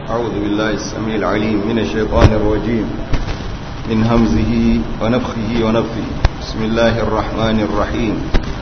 أعوذ بالله السميع العليم من الشيطان الرجيم من همزه ونفخه ونفثه بسم الله الرحمن الرحيم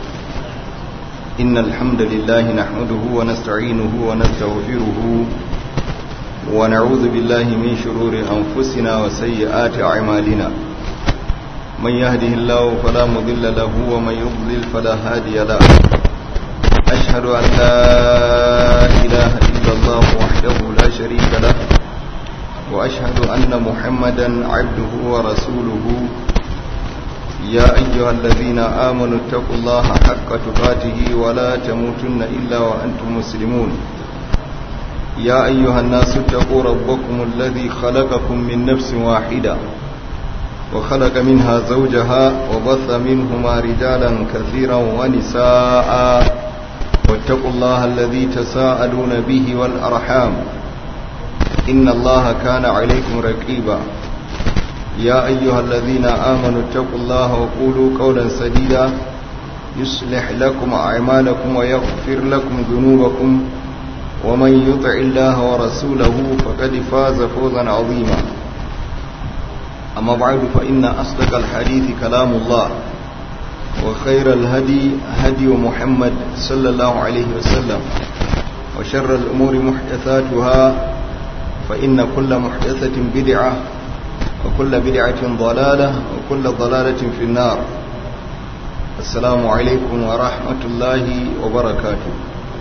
إن الحمد لله نحمده ونستعينه ونستغفره ونعوذ بالله من شرور أنفسنا وسيئات أعمالنا من يهده الله فلا مضل له ومن يضلل فلا هادي له أشهد أن لا إله إلا الله وحده لا شريك له وأشهد أن محمدا عبده ورسوله يا أيها الذين آمنوا اتقوا الله حق تقاته ولا تموتن إلا وأنتم مسلمون يا أيها الناس اتقوا ربكم الذي خلقكم من نفس واحدة وخلق منها زوجها وبث منهما رجالا كثيرا ونساء واتقوا الله الذي تساءلون به والأرحام إن الله كان عليكم رقيبا يا أيها الذين آمنوا اتقوا الله وقولوا قولا سديدا يصلح لكم أعمالكم ويغفر لكم ذنوبكم ومن يطع الله ورسوله فقد فاز فوزا عظيما أما بعد فإن أصدق الحديث كلام الله وخير الهدي هدي محمد صلى الله عليه وسلم وشر الأمور محدثاتها فإن كل محدثة بدعة وكل بدعة ضلالة وكل ضلالة في النار السلام عليكم ورحمة الله وبركاته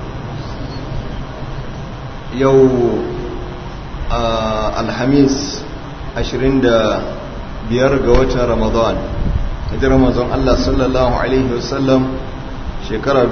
يو آه الحميس عشرين biyar ga watan ramadan hijirar manzon Allah sallallahu alaihi wasallam shekara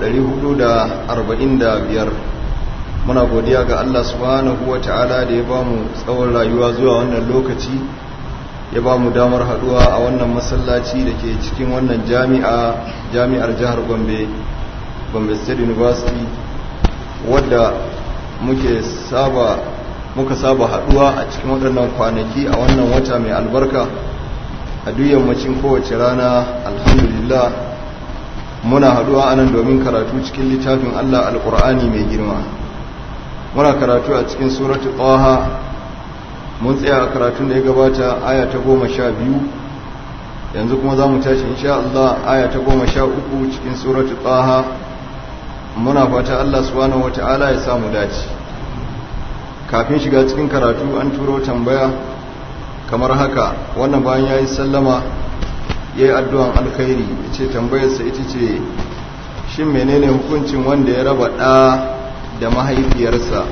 1445 muna godiya ga Allah subhanahu wata'ala da ya bamu tsawon rayuwa zuwa wannan lokaci ya bamu damar haduwa a wannan masallaci da ke cikin wannan jami'a jami'ar jihar Gombe Gombe State University wadda muke saba muka saba haduwa a cikin waɗannan kwanaki a wannan wata mai albarka a duk yammacin kowace rana alhamdulillah muna haduwa anan domin karatu cikin littafin Allah alkur'ani mai girma muna karatu a cikin suratu taha mun tsaya a karatun da ya gabata aya ta goma sha biyu yanzu kuma za mu tashi insha Allah aya ta goma sha uku cikin suratu taha muna fata Allah subhanahu wata'ala ya samu dace kafin shiga cikin karatu an turo tambaya kamar haka wannan bayan ya yi sallama ya yi addu'an alkhairi ya ce tambayarsa ita ce shin menene hukuncin wanda ya raba ɗa da mahaifiyarsa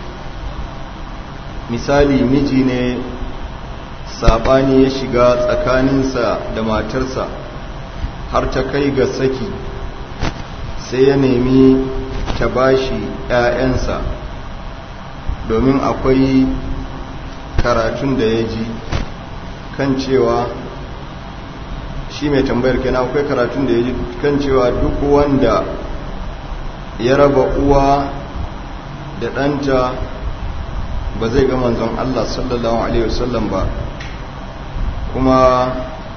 misali miji ne saɓani ya shiga tsakaninsa da matarsa har ta kai ga saki sai ya nemi ta bashi ‘ya'yansa domin akwai karatun da ya ji kan cewa shi mai tambayar kenan akwai karatun da ya ji kan cewa duk wanda ya raba uwa da ɗanta ba zai ga manzon Allah sallallahu Alaihi wasallam ba kuma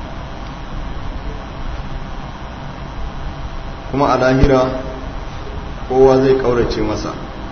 kuma a lahira kowa zai ƙaurace masa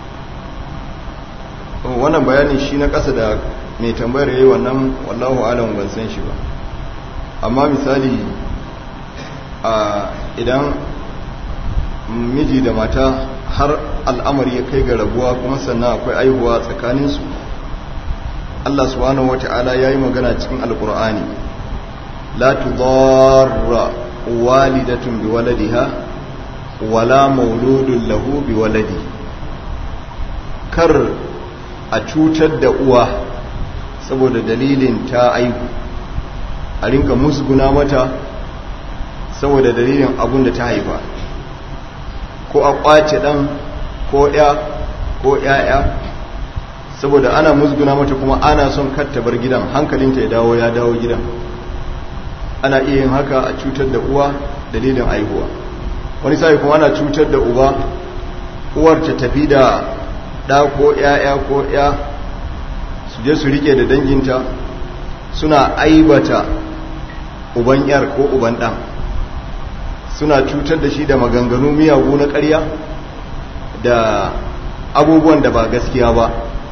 wannan bayanin shi na ƙasa da mai tambayar yayi wannan wallahu alam ban san shi ba amma misali a idan miji da mata har al'amari ya kai ga rabuwa kuma sannan akwai aihuwa tsakaninsu Allah subhanahu wata'ala yayi magana cikin alqur'ani la tudarra walidatun biwaladiha wala mauludun lahu biwaladi kar a cutar da uwa saboda dalilin ta aihu a rinka musguna mata saboda dalilin abun da ta haifa ko a kwace dan ko ya ko yaya saboda ana musguna mata kuma ana son katta bar gidan hankalinta ya dawo ya dawo gidan ana iya yin haka a cutar da uwa dalilin aihuwa wani sai kuma ana cutar da uba uwar ta tafi da ɗa ko ‘ya'ya ko ‘ya su je su rike da danginta suna aibata uban ‘yar ko uban ɗan suna cutar da shi da maganganu miyagu na ƙarya da abubuwan da ba gaskiya ba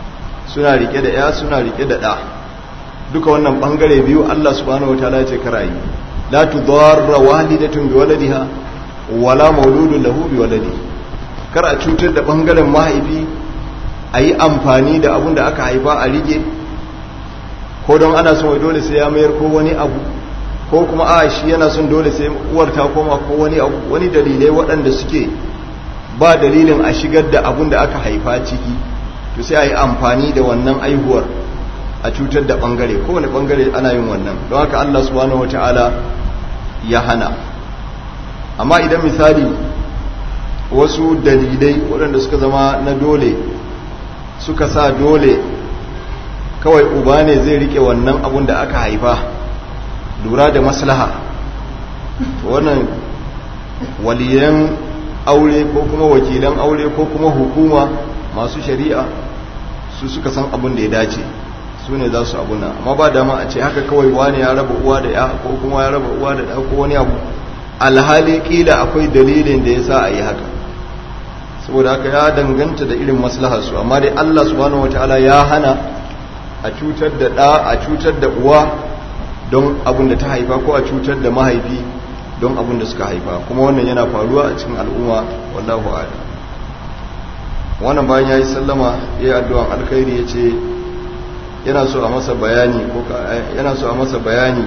suna rike da ya suna rike da ɗa duka wannan ɓangare biyu Allah subhanahu wataala ce karayi la tudarra walidatun bi waladiha wala mauludun lahu bi waladi kar a cutar da ɓangaren mahaifi a yi amfani da abun da aka haifa a rike ko don ana son wai dole sai ya mayar ko wani abu ko kuma a shi yana son dole sai uwar ta koma ko wani abu wani dalilai waɗanda suke ba dalilin a shigar da abun da aka haifa ciki to sai a yi amfani da wannan aihuwar a cutar da ɓangare kowane ɓangare ana yin wannan don haka allah subhanahu wata'ala ya hana amma idan misali wasu dalilai waɗanda suka zama na dole suka sa dole kawai uba ne zai rike wannan abun da aka haifa lura da maslaha wannan waliyan aure ko kuma wakilan aure ko kuma hukuma masu shari'a su suka san abun da ya dace su ne za su abuna amma ba dama a ce haka kawai wani ya raba uwa da ya ko kuma ya raba uwa da ya ko wani abu alhali kila akwai dalilin da ya sa a yi haka saboda haka ya danganta da irin maslaharsu amma dai Allah subhanahu wataala ya hana a cutar da ɗa a cutar da uwa don abin da ta haifa ko a cutar da mahaifi don abin da suka haifa kuma wannan yana faruwa a cikin al'umma wallahu a'lam wannan bayan yayi sallama yayi addu'an alkhairi yace yana so a masa bayani ko yana so a masa bayani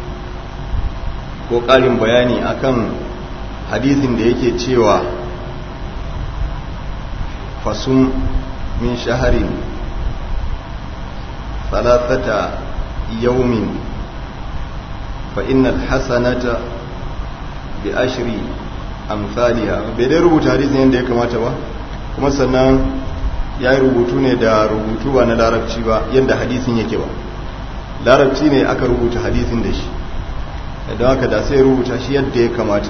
ko ƙarin bayani akan hadisin da yake cewa fasum min shaharin ثلاثة يوم فإن الحسنة بعشر أمثالها bai rubuta hadisin yadda ya kamata ba kuma sannan ya yi rubutu ne da rubutu ba na larabci ba yadda hadisin yake ba larabci ne aka rubuta hadisin da shi don haka da sai rubuta shi yadda ya kamata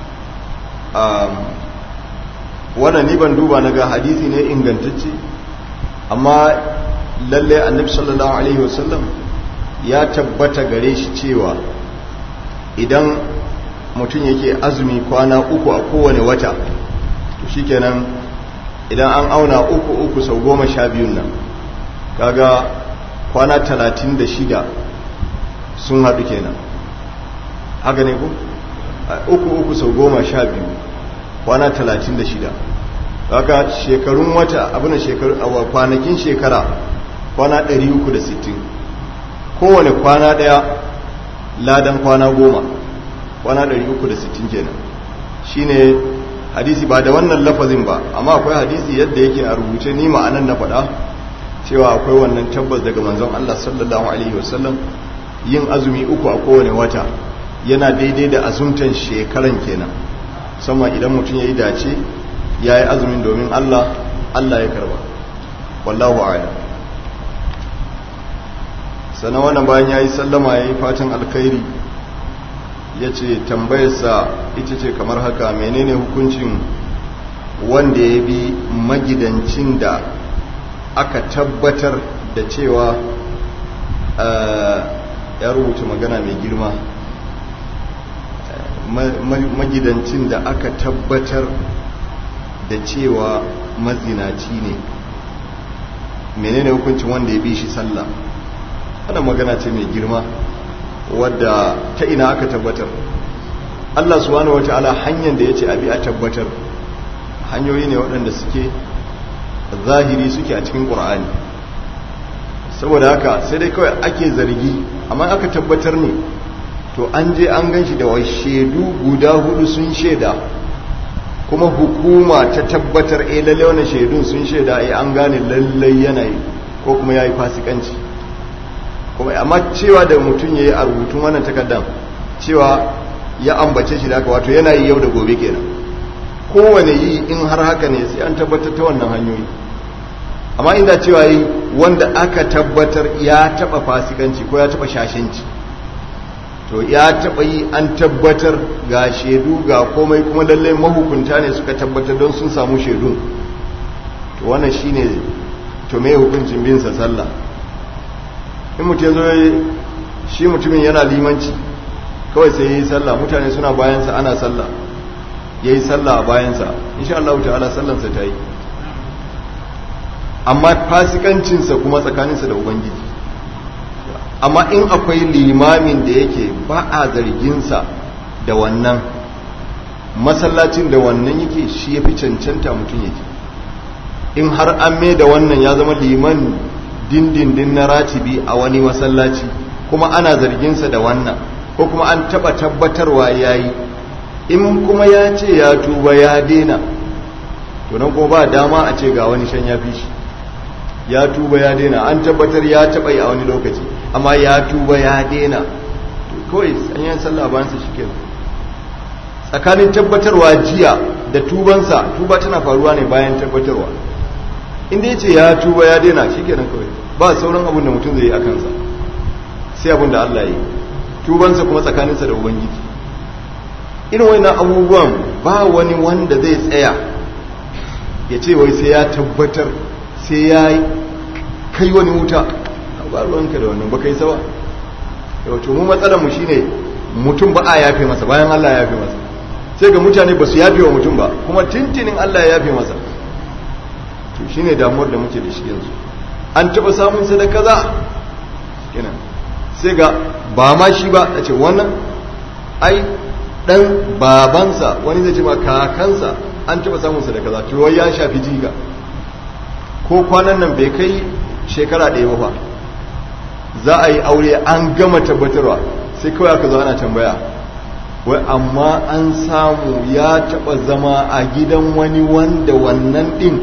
wannan ni ban duba na ga hadisi ne ingantacce amma lalle annabi sallallahu alaihi wasallam ya tabbata gare shi cewa idan mutum yake azumi kwana uku a kowane wata to shikenan idan an auna uku uku sau goma sha biyun nan kaga kwana talatin da shida sun haɗu kenan haka ne ku uku uku sau goma sha biyu kwana talatin da shida haka shekarun wata abin shekaru a kwanakin shekara kwana 360 kowane kwana daya ladan kwana goma kwana 360 kenan shine hadisi ba da wannan lafazin ba amma akwai hadisi yadda yake a rubuce ni ma'anan na faɗa cewa akwai wannan tabbas daga manzon Allah sallallahu alaihi wasallam yin azumi uku a kowane wata yana daidai da azumtan shekaran kenan musamman idan mutum ya yi dace ya yi azumin domin Allah Allah ya karba wallahu a'lam sannan wannan bayan ya yi sallama ya yi fatan alkhairi ya ce tambayarsa ita ce kamar haka menene hukuncin wanda ya bi magidancin da aka tabbatar da cewa ya rubuta magana mai girma magidancin da aka tabbatar da cewa mazinaci ne menene hukuncin wanda ya bi shi sallah wannan magana ce mai girma wadda ta ina aka tabbatar Allah subhanahu wataala hanyar da yace abi a tabbatar hanyoyi ne waɗanda suke zahiri suke a cikin Qur'ani saboda haka sai dai kawai ake zargi amma aka tabbatar ne to an je an ganshi da wai shedu guda hudu sun sheda kuma hukuma ta tabbatar eh lalle wannan shedun sun sheda eh an gane lalle yanayi ko kuma yayi fasikanci kuma amma cewa da mutum ya yi a rubutun wannan takardar cewa ya ambace shi da haka wato yana yi yau da gobe kenan kowane yi in har haka ne sai an tabbatar ta wannan hanyoyi amma inda cewa yi wanda aka tabbatar ya taba fasikanci ko ya taba shashanci to ya taba yi an tabbatar ga shaidu ga komai kuma lallai mahukunta ne suka tabbatar don sun samu shaidun to wannan shine to me hukuncin bin sa sallah in mutum zo shi mutumin yana limanci kawai sai yi sallah mutane suna bayansa ana sallah ya yi sallah a bayansa insha Allah ta'ala sallansa ta yi amma fasikancinsa kuma tsakaninsa da ubangiji amma in akwai limamin da yake ba a zarginsa da wannan masallacin da wannan yake shi ya fi cancanta mutum yake in har an mai da wannan ya zama liman dindindin na ratibi a wani masallaci kuma ana zarginsa da wannan ko kuma an taba tabbatarwa ya yi in kuma ya ce ya tuba ya dena to nan kuma ba dama a ce ga wani shan ya fi shi ya tuba ya dena an tabbatar ya taba yi a wani lokaci amma ya tuba ya dena to kawai sanyan sallah bayan sa shike tsakanin tabbatarwa jiya da tubansa tuba tana faruwa ne bayan tabbatarwa inda ya ce ya tuba ya dena shikenan kawai ba sauran abin da mutum zai yi a kansa sai abin da Allah ya yi tubansa kuma tsakaninsa da ubangiji irin wani abubuwan ba wani wanda zai tsaya ya ce wai sai ya tabbatar sai ya kai wani wuta ba ruwanka da wannan ba kai sawa yau to mu matsalar mu shine mutum ba a yafe masa bayan Allah ya yafe masa sai ga mutane ba su yafe wa mutum ba kuma tintinin Allah ya yafe masa to shine damuwar da muke da shi yanzu an taba samun sadaka za kenan sai ga ba ma shi ba a ce wannan ai dan babansa wani zai ce ma kakansa an taba samun sa da kaza to ya shafi jiga ko kwanan nan bai kai shekara ɗaya ba za a yi aure an gama tabbatarwa sai kawai aka zo ana tambaya wai amma an samu ya taba zama a gidan wani wanda wannan din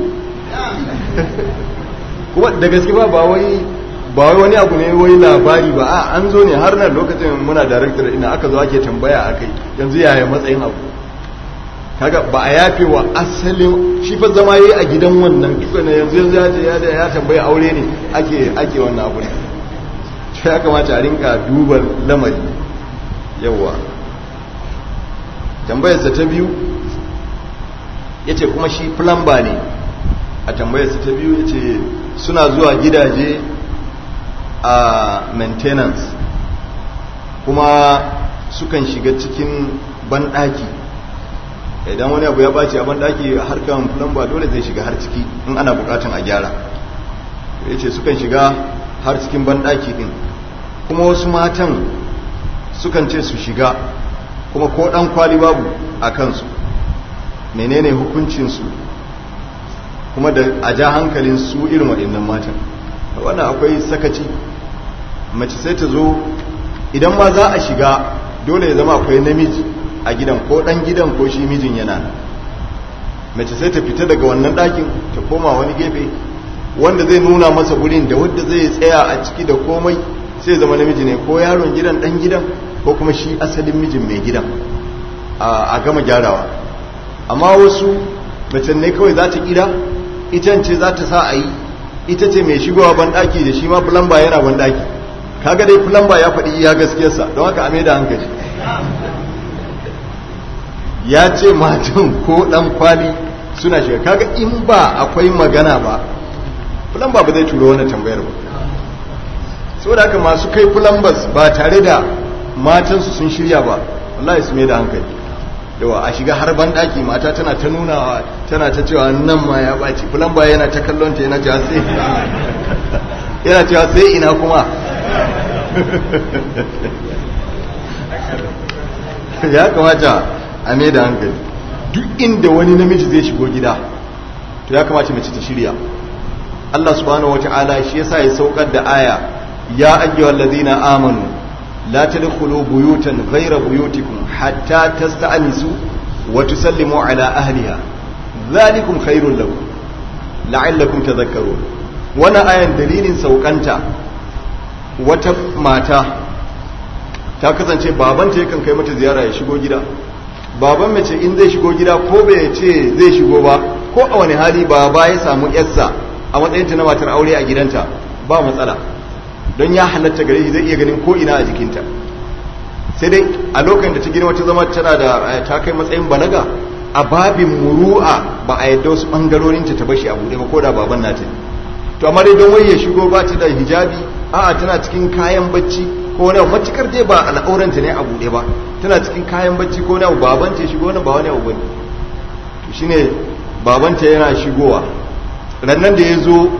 kuma da gaske ba ba wai ba wai wani abu ne wai labari ba a an zo ne har nan lokacin muna director ina aka zo ake tambaya akai yanzu yaya matsayin abu kaga ba a yafe wa asalin shi fa zama yayi a gidan wannan ne yanzu yanzu ya je ya ya tambaya aure ne ake ake wannan abu ne to ya kamata a rinka duba lamari yawa tambayarsa ta biyu yace kuma shi plumber ne a tambayarsa ta biyu yace suna zuwa gidaje a maintenance kuma sukan shiga cikin banɗaki idan wani abu ya ɓaci a banɗaki harkar plumber dole zai shiga har ciki in ana buƙatan a gyara ya ce sukan shiga har cikin banɗaki ɗin kuma wasu matan sukan ce su shiga kuma ko ɗan kwali babu a kansu menene hukuncinsu kuma da a ja hankalin su irin waɗannan matan wannan akwai sakaci mace sai ta zo idan ma za a shiga dole ya zama akwai namiji a gidan ko dan gidan ko shi mijin yana mace sai ta fita daga wannan ɗakin ta koma wani gefe wanda zai nuna masa wurin da wanda zai tsaya a ciki da komai sai zama namiji ne ko yaron gidan dan gidan ko kuma shi asalin mijin mai gidan a gama gyarawa amma wasu mace ne kawai za ta kira ita ce za ta sa a yi ita ce mai shigowa banɗaki da shi ma fulamba yana banɗaki kaga dai fulamba ya faɗi iya gaskiyarsa don haka ame da hankali ya ce matan ko ɗan kwali suna shiga kaga in ba akwai magana ba fulamba ba zai turo wani tambayar ba saboda haka masu kai fulambas ba tare da matansu sun shirya ba wallahi su mai da hankali yawa a shiga har banɗaki mata tana ta nunawa tana ta cewa nan ma ya ɓaci fulamba yana ta kallon ta yana cewa sai yana cewa sai ina kuma ya kamata a mai da hankali duk inda wani namiji zai shigo gida to ya kamata mace ta shirya Allah subhanahu wata'ala shi yasa ya saukar da aya ya ayyuhal ladina amanu la tadkhulu buyutan ghayra buyutikum hatta tasta'nisu wa tusallimu ala ahliha dhalikum khairul lakum la'allakum tadhakkarun wannan ayan dalilin saukanta wata mata ta kasance babanta yakan kai mata ziyara ya shigo gida baban mace in zai shigo gida ko bai ce zai shigo ba ko a wani hali baba ya samu yarsa a matsayinta na matar aure a gidanta ba matsala don ya halatta gare shi zai iya ganin ko ina a jikinta sai dai a lokacin da ta girma ta zama tana da ta kai matsayin balaga a babin muru'a ba a yadda wasu bangarorin ta bashi a bude ba ko da baban nata to amma dai don wai ya shigo ba ta da hijabi a'a tana cikin kayan bacci ko wani matukar dai ba al'auranta ne a bude ba tana cikin kayan bacci ko wani baban ta shigo wani ba wani abu bane to shine babanta yana shigowa rannan da ya zo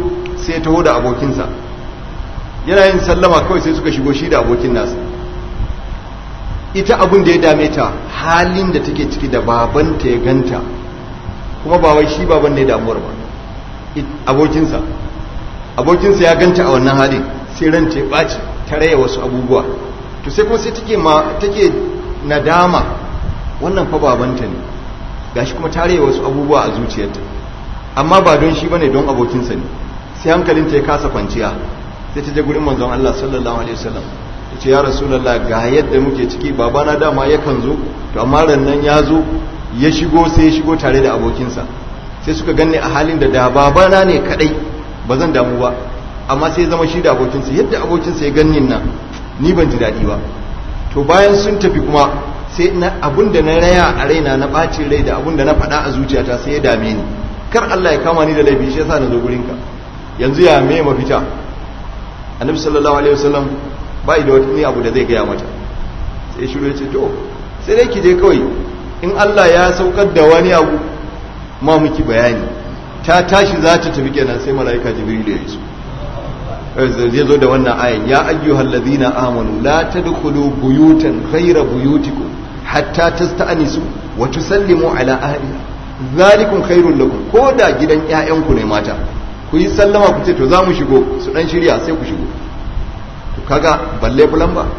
sai ya taho da abokinsa yana yin sallama kawai sai suka shigo shi da abokin nasa ita abin da ya dame ta halin da take ciki da babanta ya ganta kuma ba wai shi baban ne damuwar ba abokinsa abokinsa ya ganta a wannan halin sai ran ta ɓaci ta raya wasu abubuwa to sai kuma sai take ma take nadama wannan fa babanta ne gashi kuma ta raya wasu abubuwa a zuciyarta amma ba don shi bane don abokinsa ne sai hankalinta ya kasa kwanciya sai ta je gurin manzon Allah sallallahu alaihi wasallam ta ce ya rasulullah ga yadda muke ciki babana dama yakan zo to amma rannan ya zo ya shigo sai ya shigo tare da abokinsa sai suka ganni a halin da da babana ne kadai ba zan damu ba amma sai zama shi da abokinsa yadda abokinsa ya ganni nan ni ban ji daɗi ba to bayan sun tafi kuma sai na abun da na raya a raina na ɓacin rai da abun da na faɗa a zuciyata sai ya dame ni kar Allah ya kama ni da laifi shi yasa na zo gurinka yanzu ya me mafita annabi sallallahu alaihi wasallam ba da wani abu da zai gaya mata sai shiru ya ce to sai dai ki je kawai in Allah ya saukar da wani abu ma miki bayani ta tashi za ta tafi kenan sai malaika jibril ya iso zai zo da wannan ayan ya ayyuhal ladina amanu la tadkhulu buyutan ghayra buyutikum hatta tasta'nisu wa tusallimu ala ahliha zalikum khairul lakum ko da gidan ƴaƴanku ne mata ku yi sallama ku ce to za mu shigo su dan shirya sai ku shigo to kaga balle fulan ba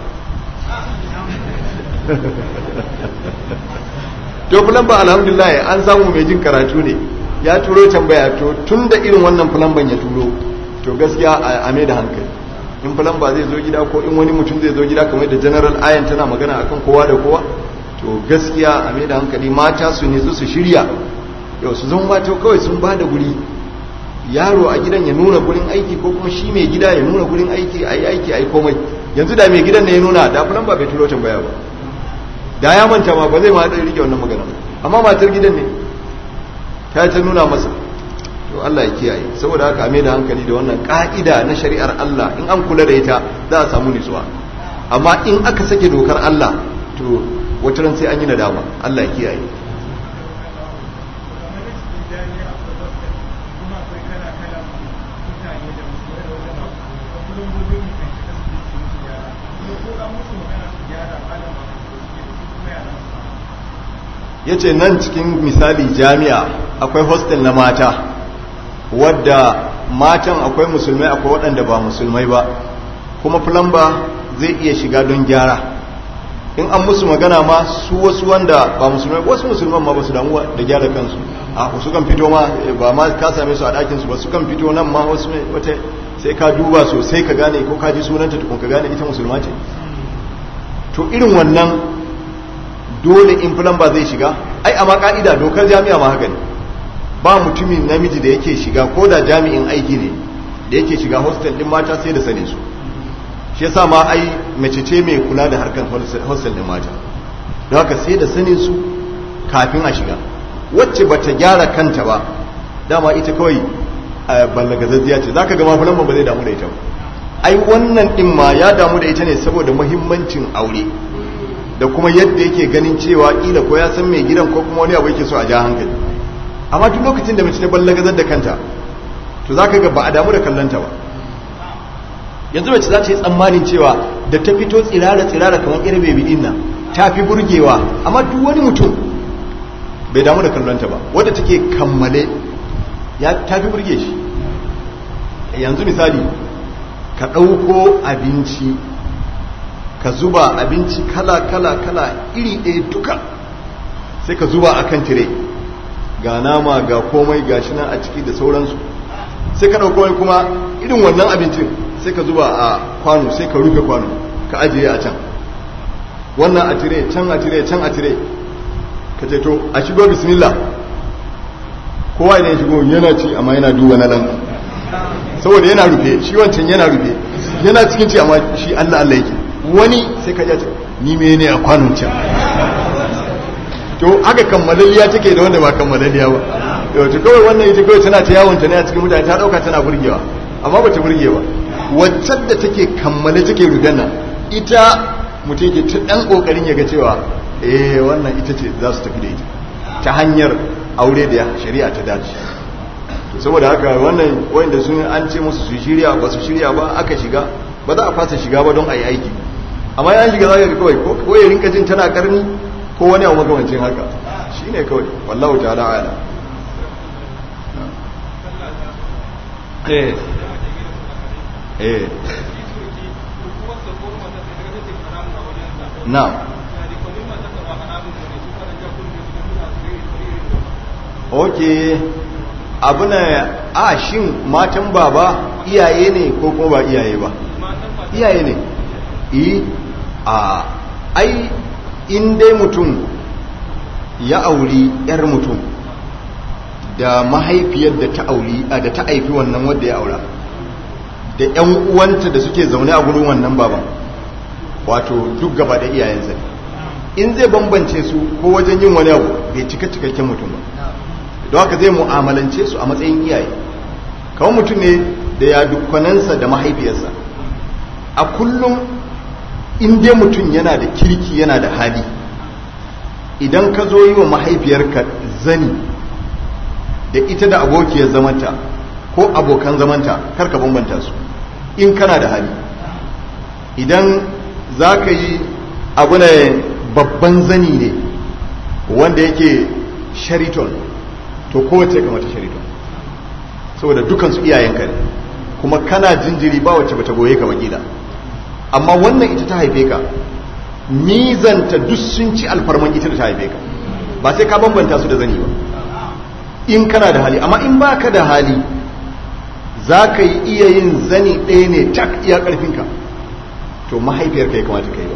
to fulan ba alhamdulillah an samu mai jin karatu ne ya turo tambaya to tun da irin wannan fulan ban ya turo to gaskiya a mai da hankali in fulan ba zai zo gida ko in wani mutum zai zo gida kamar da general ayan tana magana akan kowa da kowa to gaskiya a mai da hankali mata su ne su shirya yau su zama mata kawai sun ba da guri yaro a gidan ya nuna gurin aiki ko kuma shi mai gida ya nuna gurin aiki a yi aiki a yi komai yanzu da mai gidan ne ya nuna da fulan ba bai turo tambaya ba da ya manta ma ba zai ma rike wannan magana amma matar gidan ne ta ta nuna masa to Allah ya kiyaye saboda haka mai da hankali da wannan ka'ida na shari'ar Allah in an kula da ita za a samu nutsuwa amma in aka sake dokar Allah to wata ran sai an yi nadama Allah ya kiyaye ya ce nan cikin misali jami'a akwai hostel na mata wadda matan akwai musulmai akwai waɗanda ba musulmai ba kuma plumber zai iya shiga don gyara in an musu magana ma su wasu wanda ba musulmai wasu musulman ma ba su damu da gyara kansu a su kan fito ma ba ma ka same su a ɗakin su ba su kan fito nan ma wasu wata sai ka duba sosai ka gane ko ka ji sunanta tukun ka gane ita musulma ce to irin wannan dole in ba zai shiga ai amma ka'ida dokar jami'a ma haka ne ba mutumin namiji da yake shiga ko da jami'in aiki ne da yake shiga hostel din mata sai da sane su shi yasa ma ai mace ce mai kula da harkar hostel din mata don haka sai da sanin su kafin a shiga wacce bata gyara kanta ba dama ita kawai ballagazazziya ce zaka ga mafulan ba zai damu da ita ba ai wannan din ma ya damu da ita ne saboda muhimmancin aure da kuma yadda yake ganin cewa kila ko ya san mai gidan ko kuma wani abu yake so a ja hankali amma duk lokacin da mace ta ballagazar da kanta to zaka ga ba a damu da kallonta ba yanzu mace za ta yi tsammanin cewa da ta fito tsirara tsirara kamar irin bebi din nan ta fi burgewa amma duk wani mutum bai damu da kallonta ba wadda take kammale ya ta fi burge shi yanzu misali ka ɗauko abinci ka zuba abinci kala kala kala iri ɗaya duka sai ka zuba akan tire ga nama ga komai ga shi nan a ciki da sauransu sai ka ɗauko kuma irin wannan abincin sai ka zuba a kwano sai ka rufe kwano ka ajiye a can wannan a tire can a tire can a tire ka ce to a shigo bismillah kowa idan ya shigo yana ci amma yana duba na nan saboda yana rufe shi wancan yana rufe yana cikin ci amma shi Allah Allah yake wani sai ka ce ni me ne a kwanon can to haka kammalalliya take da wanda ba kammalalliya ba yau to kawai wannan ita kawai tana ta yawon ta ne a cikin mutane ta dauka tana burgewa amma ba ta burge ba waccan da take kammale take rufen nan ita mutum ke ta dan kokarin ya ga cewa eh wannan ita ce za su tafi da ita ta hanyar aure da shari'a ta dace to saboda haka wannan wanda sun an ce musu su shirya ba su shirya ba aka shiga ba za a fasa shiga ba don a yi aiki amma ya shiga za ka kawai ko ya rinka jin tana karni ko wani abu makamancin haka shi ne kawai wallahu ta'ala ala eh eh na ok abu na a shin matan baba iyaye ne ko kuma ba iyaye ba iyaye ne yi a ai in dai mutum ya auri yar mutum da mahaifiyar da ta auri da ta haifi wannan wadda ya aura da yan uwanta da suke zaune a gurin wannan baban wato duk gaba da iyayensa in zai bambance su ko wajen yin wani abu bai cika cikakken mutum ba don haka zai mu'amalance su a matsayin iyaye kawai mutum ne da ya dukkanansa da mahaifiyarsa a kullum in dai mutum yana da kirki yana da hali idan ka zo yi wa mahaifiyarka zani da ita da abokiyar zamanta ko abokan zamanta karka bambanta su in kana da hali idan za ka yi abu ne babban zani ne wanda yake shariton to kowace kamata shariton saboda dukansu iyayenka ne kuma kana jinjiri ba wacce bata goye ka wakila amma wannan ita ta haife ka mizanta duk sun ci alfarman ita da ta haife ka ba sai ka bambanta su da zani ba in kana da hali amma in baka da hali za ka yi iya yin zani ɗaya ne tak iya ƙarfinka to mahaifiyarka ya kamata ka yi ba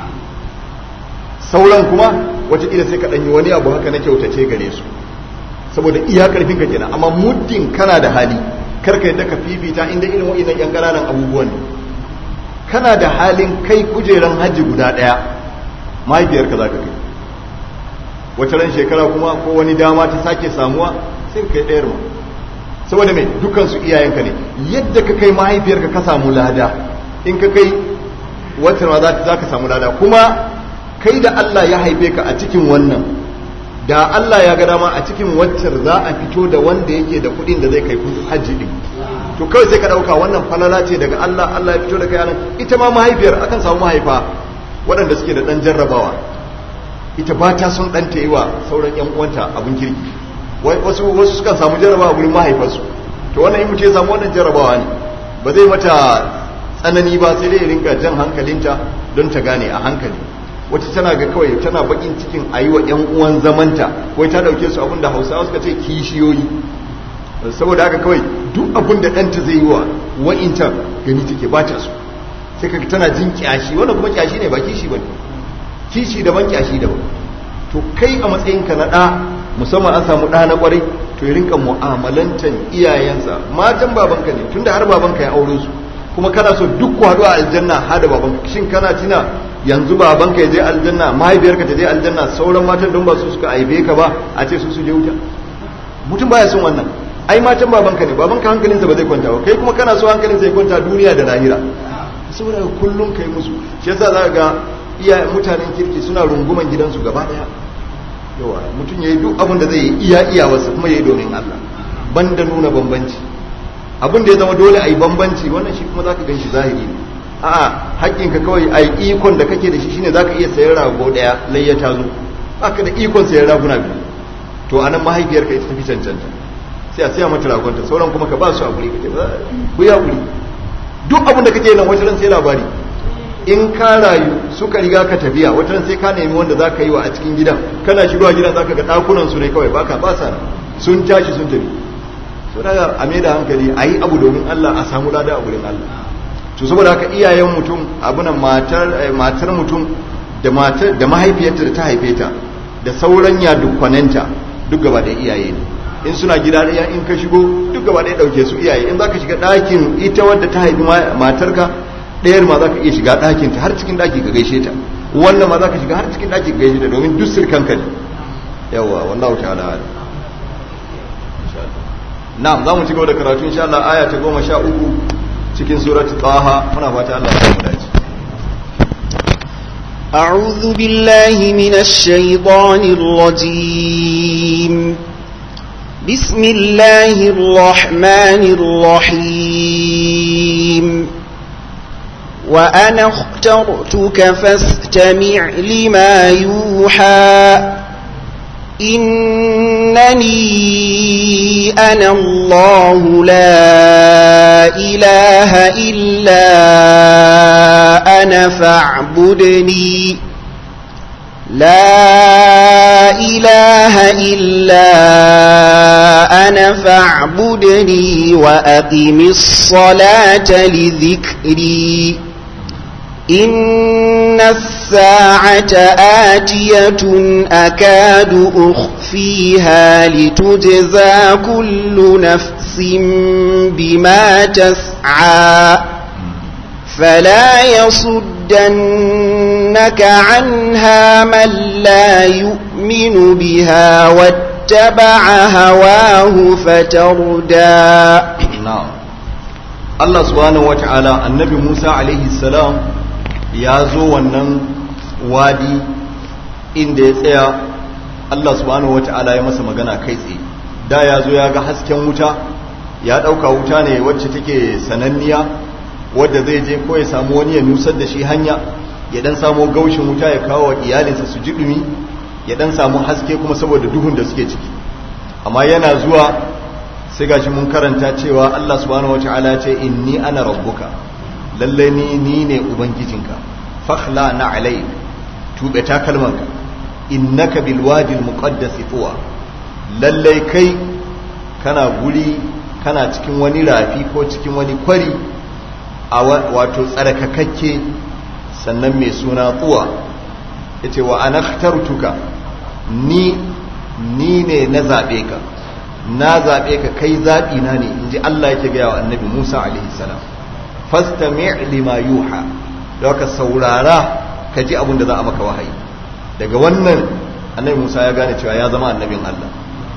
sauran kuma watakila sai ka ɗanyi wani abu haka na kyautace gare su saboda iya ƙarfinka kenan amma muddin kana da hali karka yadda ka fifita inda irin wa'innan yan ƙananan abubuwan ne kana da halin kai kujeran hajji guda ɗaya mahaifiyarka za ka kai wata ran shekara kuma ko wani dama ta sake samuwa sai ka kai ɗayar ma saboda mai dukansu iyayenka ne yadda ka kai mahaifiyarka ka samu lada in ka kai wata ma za ka samu lada kuma kai da Allah ya haife ka a cikin wannan da Allah ya ga dama a cikin waccar za a fito da wanda yake da kuɗin da zai kai hajji din to kawai sai ka ɗauka wannan falala ce daga Allah Allah ya fito da kai anan ita ma mahaifiyar akan samu mahaifa waɗanda suke da ɗan jarrabawa ita ba ta son ɗan ta yi wa sauran ƴan uwanta abin kirki wasu wasu sukan samu jarrabawa gurin mahaifarsu to wannan in mutum ya samu wannan jarrabawa ne ba zai mata tsanani ba sai dai ya rinka jan hankalinta don ta gane a hankali wata tana ga kawai tana bakin cikin a yi wa 'yan uwan zamanta wai ta dauke su abinda hausawa suka ce kishiyoyi saboda haka kawai duk abin da ɗanta zai yi wa wa'incan gani take ba ta su sai ka tana jin kyashi wannan kuma kyashi ne ba kishi ba ne kishi daban kyashi daban to kai a matsayinka na ɗa musamman an samu ɗa na ƙwarai to ya rinka mu'amalantan iyayensa matan babanka ne tunda har babanka ya aure su kuma kana so duk ku haɗu a aljanna har da babanka shin kana tina yanzu babanka ya je aljanna mahaifiyarka ta je aljanna sauran matan don ba su suka aibe ka ba a ce su su je wuta mutum baya son wannan ai matan babanka ne babanka hankalinsa ba zai kwanta ba kai kuma kana so hankalinsa ya kwanta duniya da lahira saboda kullum kai musu shi yasa za ga iya mutanen kirki suna runguman gidansu gaba daya yawa mutum ya yi duk abin da zai yi iya iya wasu kuma ya yi domin Allah banda nuna bambanci abin da ya zama dole a yi bambanci wannan shi kuma za ka gan shi zahiri ne a'a haƙƙinka kawai a yi ikon da kake da shi shine za ka iya sayan rago ɗaya layya ta zo baka da ikon sayan raguna biyu to anan mahaifiyarka ita tafi cancanta sai a siya mata ragonta sauran kuma ka ba su hakuri kake ba ku yi hakuri duk abin da kake nan wata ran sai labari in ka rayu suka riga ka tafiya wata ran sai ka nemi wanda za ka yi wa a cikin gidan kana shigowa gidan za ka ga ɗakunan su ne kawai baka ba sa sun tashi sun tafi so daga a mai da hankali a yi abu domin Allah a samu lada a gurin Allah to saboda haka iyayen mutum abunan matar matar mutum da matar da mahaifiyarta da ta haife ta da sauran ya dukkananta duk gaba da iyaye ne in suna gida ɗaya in ka shigo duk gaba ɗaya ɗauke su iyaye in zaka shiga ɗakin ita wadda ta haifi matarka ɗayar ma zaka iya shiga ɗakin ta har cikin ɗaki ka gaishe ta wannan ma zaka shiga har cikin ɗaki ka gaishe ta domin duk sirkan ka ne yawa wallahu ta'ala na'am za mu ci gaba da karatu insha Allah aya ta goma sha uku cikin surati taha muna fata Allah ya mu dace أعوذ بالله من الشيطان الرجيم بسم الله الرحمن الرحيم وأنا اخترتك فاستمع لما يوحى إنني أنا الله لا إله إلا أنا فاعبدني لا إله إلا أنا فاعبدني وأقم الصلاة لذكري إن الساعة آتية أكاد أخفيها لتجزى كل نفس بما تسعى فلا يصدنك عنها من لا يؤمن بها واتبع هواه فتردى na'am Allah subhanahu wata'ala annabi Musa alaihi salam ya zo wannan wadi inda ya tsaya Allah subhanahu wata'ala ya masa magana kai tsaye da ya zo ya ga hasken wuta ya dauka wuta ne wacce take sananniya wadda zai je ko ya samu wani ya nusar da shi hanya ya dan samu gaushin wuta ya kawo wa iyalinsa su ji dumi ya dan samu haske kuma saboda duhun da suke ciki amma yana zuwa sai gashi mun karanta cewa Allah subhanahu wataala ce inni ana rabbuka lalle ni ni ne ubangijinka fakhla na alayk tube takalmanka innaka bil wadi al muqaddas tuwa lalle kai kana guri kana cikin wani rafi ko cikin wani kwari a wato tsarkakakke sannan mai suna tuwa yace wa anakhtartuka ni ni ne na zabe ka na zaɓe ka kai zaɓi na ne in ji Allah yake gaya wa annabi Musa alaihi salam fastami' lima yuha da ka saurara ka ji abin da za a maka wahayi daga wannan annabi Musa ya gane cewa ya zama annabin Allah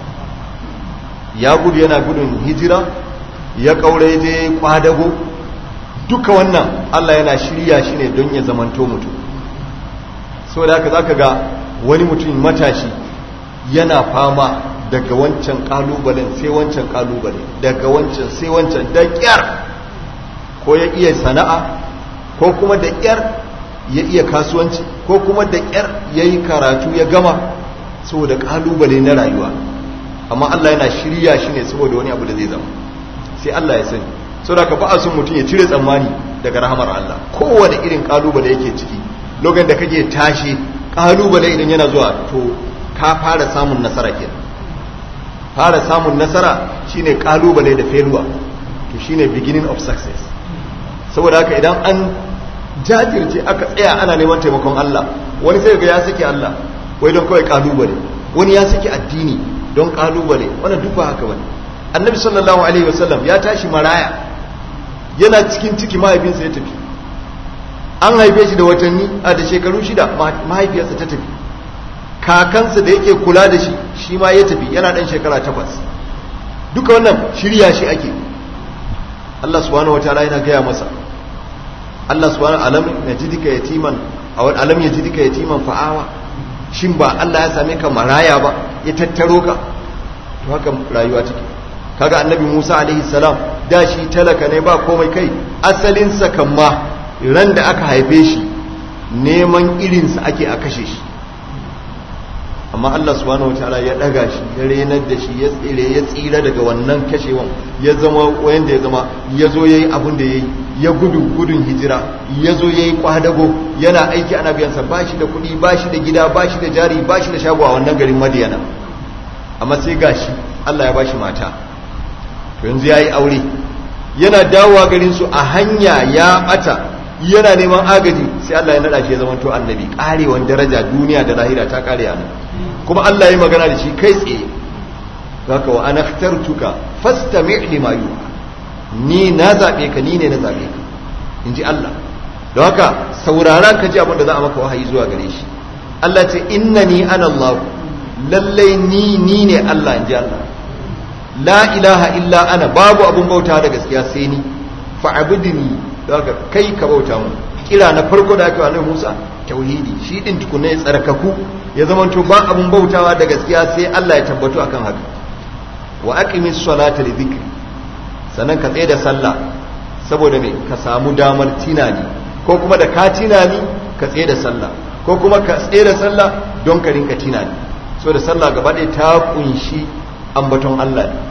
ya gudu yana gudun hijira ya kaure je kwadago duka wannan Allah yana shirya shi ne don ya zamanto mutum saboda haka zaka ga wani mutum matashi yana fama daga wancan kalubalen sai wancan kalubale daga wancan sai wancan da kyar ko ya iya sana'a ko kuma da kyar ya iya kasuwanci ko kuma da kyar ya yi karatu ya gama saboda kalubale na rayuwa amma Allah yana shirya shi ne saboda wani abu da zai zama sai Allah ya sani saboda ka ba a son mutum ya cire tsammani daga rahamar Allah kowane irin kalubale yake ciki lokacin da kake tashi kalubale idan yana zuwa to ka fara samun nasara kenan fara samun nasara shine kalubale da failure to shine beginning of success saboda haka idan an jajirce aka tsaya ana neman taimakon Allah wani sai ga ya saki Allah wai don kawai kalubale wani ya saki addini don kalubale wannan duk ba haka bane annabi sallallahu alaihi wasallam ya tashi maraya yana cikin ciki mahaifinsa ya tafi an haife shi da watanni a da shekaru shida mahaifiyarsa ta tafi kakansa da yake kula da shi shi ma ya tafi yana dan shekara takwas duka wannan shirya shi ake Allah subhanahu wataala yana gaya masa Allah subhanahu alam yajidika yatiman aw alam yajidika yatiman fa'awa shin ba Allah ya same ka maraya ba ya tattaro ka to haka rayuwa take kaga annabi Musa alaihi salam da shi talaka ne ba komai kai asalin sa kan ma ran da aka haife shi neman irinsa ake a kashe shi amma Allah subhanahu wataala ya daga shi ya renar da shi ya tsire ya tsira daga wannan kashewan ya zama wanda ya zama ya zo yayi abin da yayi ya gudu gudun hijira ya zo yayi kwadago yana aiki ana biyansa ba shi da kuɗi ba shi da gida ba shi da jari ba shi da shago a wannan garin Madiyana amma sai gashi Allah ya bashi mata to yanzu yayi aure yana dawowa garin su a hanya ya bata yana neman agaji sai Allah ya nada shi ya zama to annabi karewan daraja duniya da lahira ta kare a nan kuma Allah ya magana da shi kai tsaye haka wa ana ikhtartuka fastami' lima yuha ni na zabe ka ni ne na zabe ka inji Allah don haka saurara ka ji abin da za a maka wahayi zuwa gare shi Allah ce innani ana Allah lallai ni ni ne Allah inji Allah la ilaha illa ana babu abun bauta da gaskiya sai ni fa'budni don haka kai ka bauta mu kira na farko da aka wa Annabi Musa tauhidi shi din tukunna ya tsarkaku ya zama to ba abun bautawa da gaskiya sai Allah ya tabbatu akan haka wa aqimis salata li dhikri sannan ka tsaye da sallah saboda me ka samu damar tinani ko kuma da ka tinani ka tsaye da sallah ko kuma ka tsaye da sallah don ka rinka tinani so da sallah gaba ɗaya ta kunshi ambaton Allah ne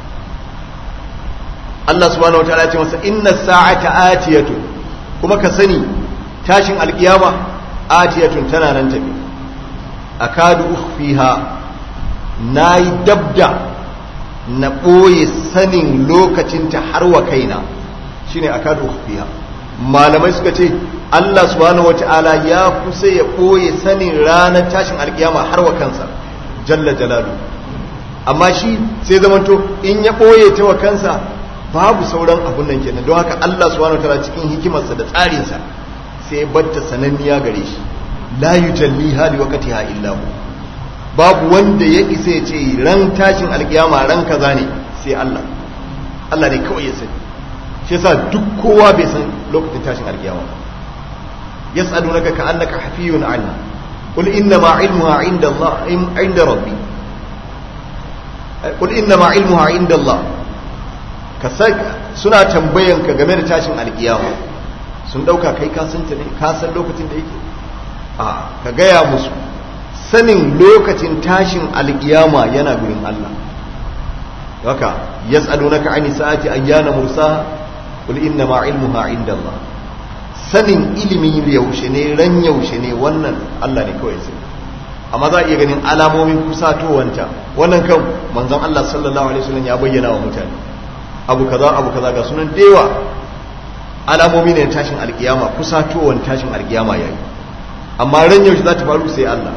Allah subhanahu wataala ya ce masa inna sa'ata atiyatu kuma ka sani tashin alkiyama atiyatun tana nan tafi akadu ukhfiha nayi dabda na ɓoye sanin lokacinta har wa kaina shine akadu ukhfiha malamai suka ce Allah subhanahu wata'ala ya kusa ya ɓoye sanin ranar tashin alkiyama har wa kansa jalla jalalu amma shi sai zamanto in ya ɓoye ta wa kansa babu sauran abun nan kenan don haka Allah subhanahu wata'ala cikin hikimarsa da tsarinsa sai batta sananniya gare shi la yujalliha liwaqtiha illa hu babu wanda ya isa ya ce ran tashin alkiyama ran kaza ne sai Allah Allah ne kawai ya sani shi yasa duk kowa bai san lokacin tashin alkiyama yas'alunaka ka'annaka hafiyun anha qul inna ma ilmuha inda Allah inda rabbi qul inna ma ilmuha inda Allah ka suna tambayan ka game da tashin alkiyama sun dauka kai ka san ta ne ka san lokacin da yake a ka gaya musu sanin lokacin tashin alkiyama yana gurin Allah haka yas'alunaka 'ani sa'ati ayyana mursaha qul inna ma 'ilmuha 'inda Allah sanin ilimi yaushe ne ran yaushe ne wannan Allah ne kawai sai amma za a iya ganin alamomin kusatowanta wannan kan manzon Allah sallallahu alaihi wasallam ya bayyana wa mutane abu kaza abu kaza ga sunan dewa alamomi ne tashin alkiyama kusatowar tashin alkiyama yayi amma ran yaushe za ta faru sai Allah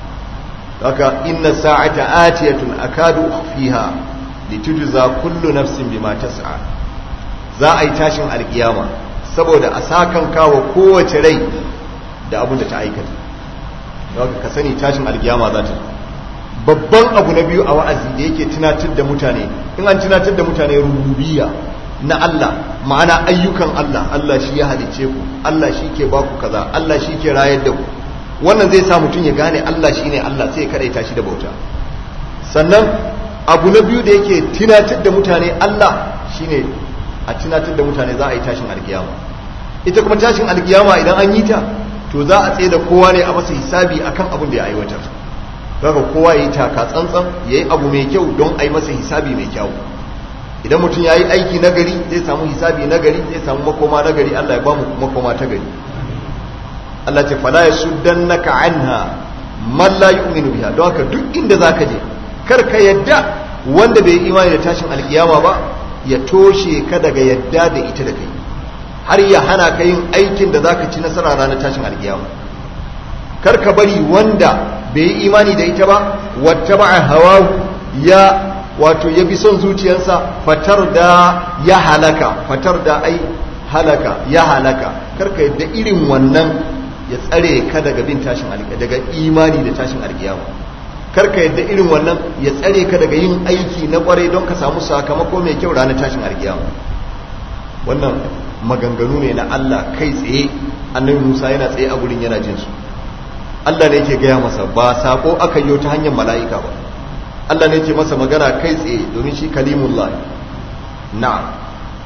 haka inna sa'ata atiyatun akadu fiha litujza kullu nafsin bima tas'a za a yi tashin alkiyama saboda a sakan kawo kowace rai da abin da ta aikata haka ka sani tashin alkiyama za ta babban abu na biyu a wa'azi da yake tunatar da mutane in an tunatar da mutane rububiyya na Allah ma'ana ayyukan Allah Allah shi ya halice ku Allah shi ke baku kaza Allah shi ke rayar da ku wannan zai sa mutum ya gane Allah shi ne Allah sai ya kadaita shi da bauta sannan abu na biyu da yake tunatar da mutane Allah shine a tunatar da mutane za a yi tashin alkiyama ita kuma tashin alkiyama idan an yi ta to za a tsaye da kowa ne a masa hisabi akan abin da ya aiwatar daga kowa ya yi taka tsantsan ya yi abu mai kyau don a yi masa hisabi mai kyau idan mutum ya yi aiki nagari zai samu hisabi nagari zai samu makoma nagari Allah ya ba mu makoma ta gari Allah ce fala yasuddannaka anha man la yu'minu biha don haka duk inda zaka je kar ka yadda wanda bai imani da tashin alkiyama ba ya toshe ka daga yadda da ita da kai har ya hana ka yin aikin da zaka ci nasara ranar tashin alkiyama kar ka bari wanda bai yi imani da ita ba wata ba hawa ya wato ya bi son zuciyarsa fatar da ya halaka fatar da ai halaka ya halaka karka yadda irin wannan ya tsare ka daga bin tashin alkiyama daga imani da tashin alkiyama karka yadda irin wannan ya tsare ka daga yin aiki na kwarai don ka samu sakamako mai kyau ranar tashin alkiyama wannan maganganu ne na Allah kai tsaye annabi Musa yana tsaye a gurin yana jin su Allah ne yake gaya masa ba sako aka yi ta hanyar mala'ika ba Allah ne yake masa magana kai tsaye domin shi kalimullah na'am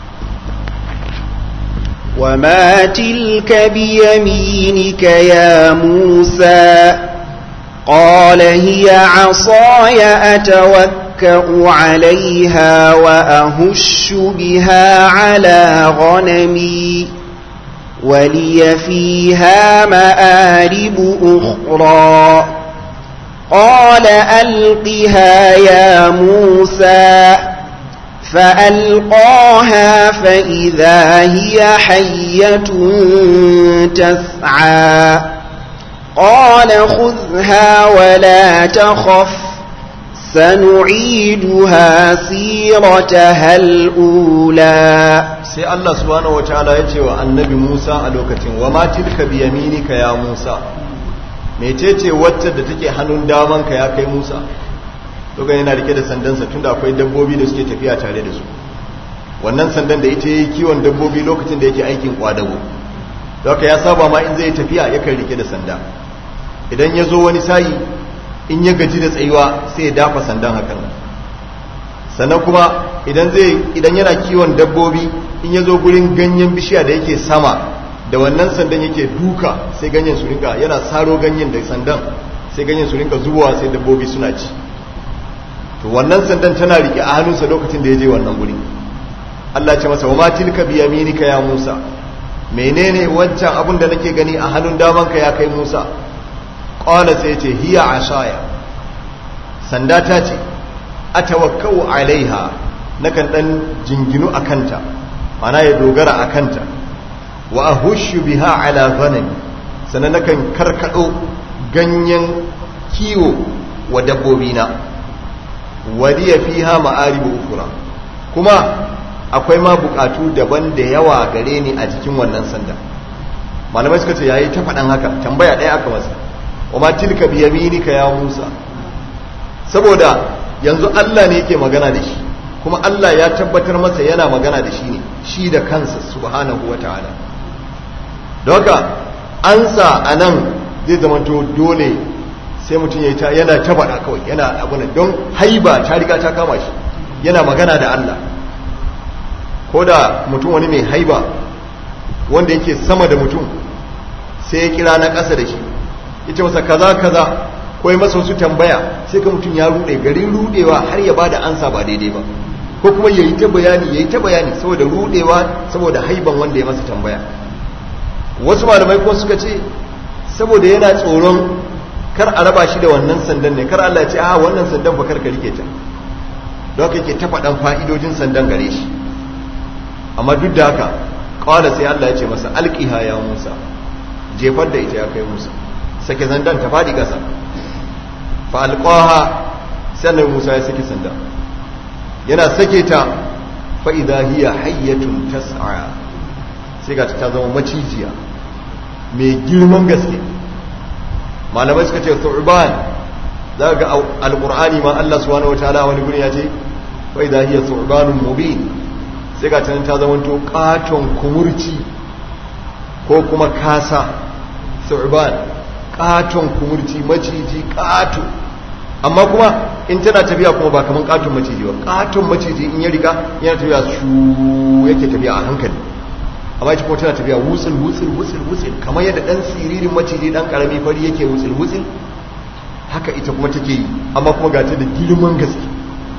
وما تلك بيمينك يا موسى قال هي عصاي أتوكأ عليها وأهش بها على غنمي ولي فيها مآرب أخرى قال ألقها يا موسى فألقاها فإذا هي حية تسعى قال خذها ولا تخف سنعيدها سيرتها الأولى sai Allah subhanahu wataala ya ce wa annabi Musa a lokacin wa ma tilka bi yaminika ya Musa mecece wacce da take hannun damanka ya kai Musa lokacin yana rike da sandansa tunda akwai dabbobi da suke tafiya tare da su wannan sandan da ita yi kiwon dabbobi lokacin da yake aikin kwadago haka ya saba ma in zai tafiya yakan rike da sanda idan ya zo wani sayi in ya gaji da tsayuwa sai ya dafa sandan hakan sannan kuma idan zai idan yana kiwon dabbobi in ya zo gurin ganyen bishiya da yake sama da wannan sandan yake duka sai ganyen su rinka yana saro ganyen da sandan sai ganyen su rinka zubowa sai dabbobi suna ci to wannan sandan tana rike a hannunsa lokacin da ya je wannan guri Allah ce masa wa ma tilka bi yaminika ya Musa menene wancan abun da nake gani a hannun damanka ya kai Musa qala sai ce hiya asaya sanda ta ce atawakkau alaiha nakan dan jinginu akanta mana ya dogara akanta wa ahushu biha ala ghanami sannan nakan karkado ganyen kiwo wa dabbobina waliya fiha ma'aribu ukura kuma akwai ma bukatu daban da yawa gare ni a jikin wannan sanda malamai suka ce yayi ta faɗan haka tambaya ɗaya aka masa wa ma tilka bi yaminika ya Musa saboda yanzu Allah ne yake magana da shi kuma Allah ya tabbatar masa yana magana da shi ne shi da kansa subhanahu wataala don haka ansa anan zai zama to dole sai mutum ya ta yana ta faɗa kawai yana abu don haiba ta riga ta kama shi yana magana da Allah ko da mutum wani mai haiba wanda yake sama da mutum sai ya kira na ƙasa da shi ita masa kaza kaza ko ya masa wasu tambaya sai ka mutum ya rude garin rudewa har ya bada ansa ba daidai ba ko kuma yayi ta bayani yayi ta bayani saboda rudewa saboda haiban wanda ya masa tambaya wasu malamai ko suka ce saboda yana tsoron kar a raba shi da wannan sandan ne kar Allah ya ce a wannan sandan fa kar ka rike ta don haka yake ta faɗan fa'idojin sandan gare shi amma duk da haka kawai sai Allah ya ce masa alƙiha ya Musa jefar da ita ya kai Musa sake zandan ta faɗi ƙasa fa alƙaha sannan Musa ya sake sanda yana sake ta fa idha hiya hayyatun tas'a sai ga ta zama macijiya mai girman gaske malamai suka ce thu'ban za ga alqur'ani ma Allah subhanahu wataala wani guri ya ce fa idha hiya thu'banun mubin sai ga tanan ta zamanto katon kumurci ko kuma kasa thu'ban katon kumurci maciji kato amma kuma in tana tafiya kuma ba kaman katon maciji ba katon maciji in ya riga yana tafiya shu yake tafiya a hankali amma ita kuma tana tafiya wutsul wutsul wutsul wutsul kamar yadda dan siririn maciji dan karami fari yake wutsul wutsul haka ita kuma take yi amma kuma ga ta da girman gaske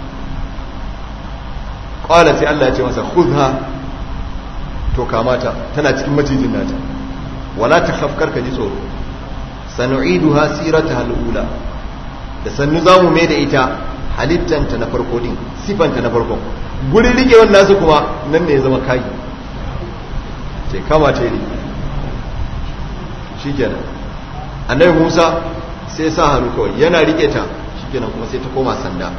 qala sai Allah ya ce masa khudha to kamata tana cikin macijin nata wala takhaf karka ji tsoro sanu'iduha sirataha al-ula da sannu zamu mai da ita halittanta na farko din sifanta na farko gurin rikewar nasu kuma nan ne ya zama kai ce kama ce ne shi kenan annabi musa sai sa hannu kawai yana rike ta shi kenan kuma sai ta koma sanda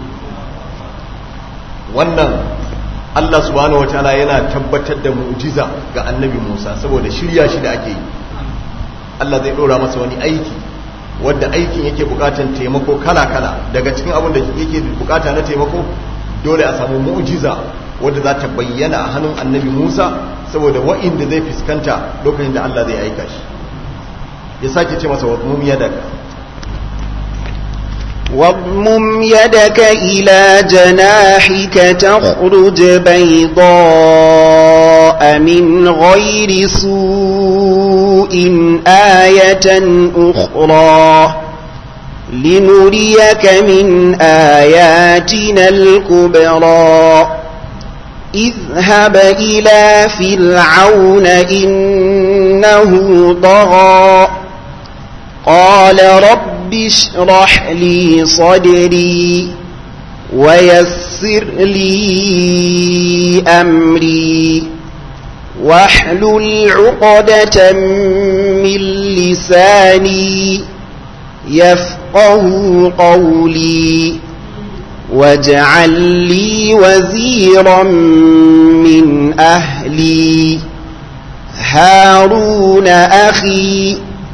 wannan allah subhanahu wataala yana tabbatar da mu'jiza ga annabi musa saboda shirya shi da ake yi allah zai ɗora masa wani aiki wadda aikin yake bukatan taimako kala-kala daga cikin abin da yake bukata na taimako dole a samu mu'jiza wadda za ta bayyana a hannun annabi Musa saboda wa'inda zai fuskanta lokacin da Allah zai aika shi ya sake ce masa wadmum yadaka واضمم يدك إلى جناحك تخرج بيضاء من غير سوء آية أخرى لنريك من آياتنا الكبرى اذهب إلى فرعون إنه طغى قال رب اشرح لي صدري ويسر لي أمري واحلل عقدة من لساني يفقه قولي واجعل لي وزيرا من أهلي هارون أخي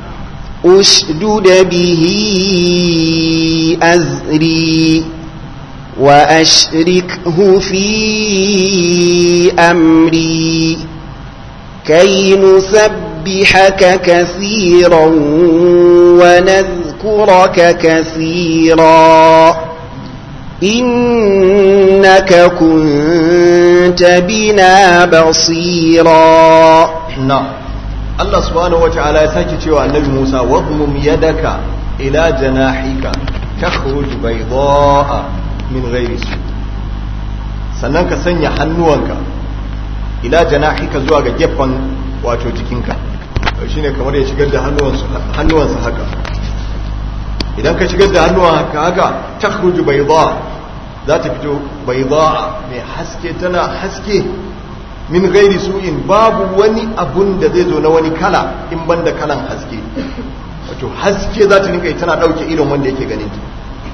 أشدد به أزري وأشركه في أمري كي نسبحك كثيرا ونذكرك كثيرا إنك كنت بنا بصيرا نعم الله سبحانه وتعالى يساكي cewa annabi Musa wadmum yadaka ila janahika takhruj baydaa min ghairi su sannan ka sanya hannuwanka ila janahika zuwa ga gefen wato jikinka shine kamar ya shigar da hannuwansa haka idan ka shigar da hannuwanka haka takhruj baydaa za ta fito baydaa mai haske tana haske min gairi su'in babu wani abun da zai zo na wani kala in banda kalan haske wato haske za ta rinka tana dauke irin wanda yake ganin ta